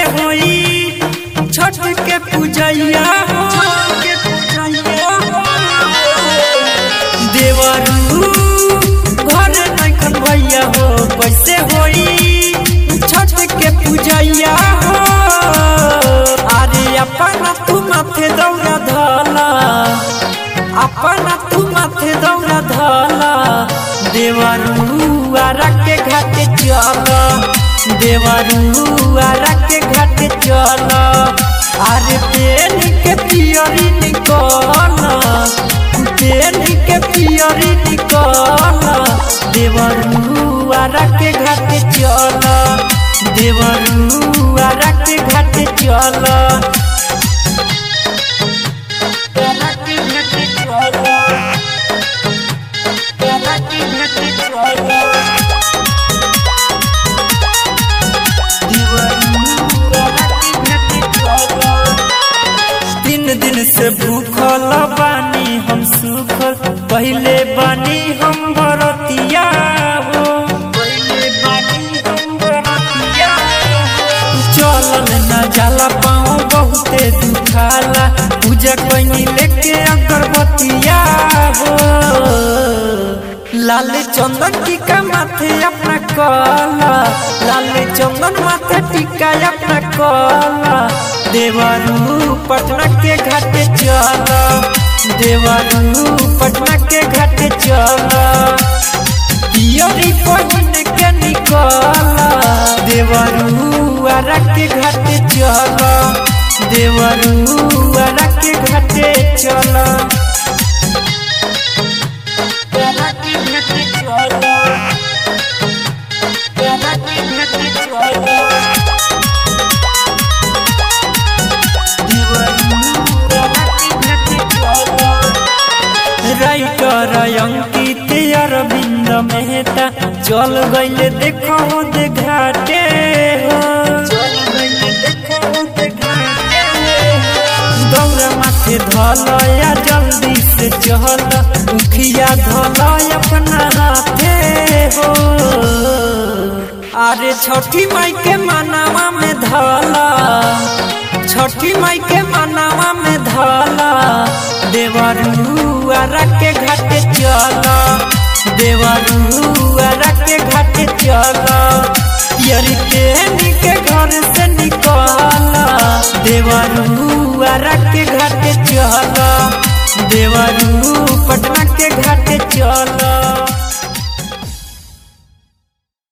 होई छठ के पूजैया हो देवरू घर नखन भैया हो कैसे होई छठ के पूजैया हो अरे अपना तू माथे दौड़ा धला अपना तू माथे दौड़ा धला देवरू आरा के घाटे चल देवरू आरा के घाटे चल अरे पेन के पियरी निकल पेन के पियरी निकल देवरू आरा के घाटे चल देवरू आरा के घाटे चल तीन दिन से भूखल बानी हम सुखल पहले बानी हम बरतिया हो चलल न जाला पाँव बहुते दुखाला पूजा कोई लेके अगरबत्तिया हो लाल चंदन टीका माथे अपना कला लाल चंदन माथे टीका अपना कला देवरू पटना के घाटे चल देवरू पटना के घाटे चल पियरी पहिन के निकल देवरू आरा के घाटे चल देवरू आरा के घाटे चल राइटर अंकित अरविंद मेहता चल गईले देखो दे घाटे हो दौड़ माथे धल या जल्दी से चल मुखिया धल अपना हाथे हो अरे छठी माई के मनावा में धला छठी माई के मनावा में धला देवरू आरा के घाटे चल देवरू आरा के घाटे चल यरी तेनी के घर से निकल देवरू आरा के घाटे चल देवरू पटना के घाटे चल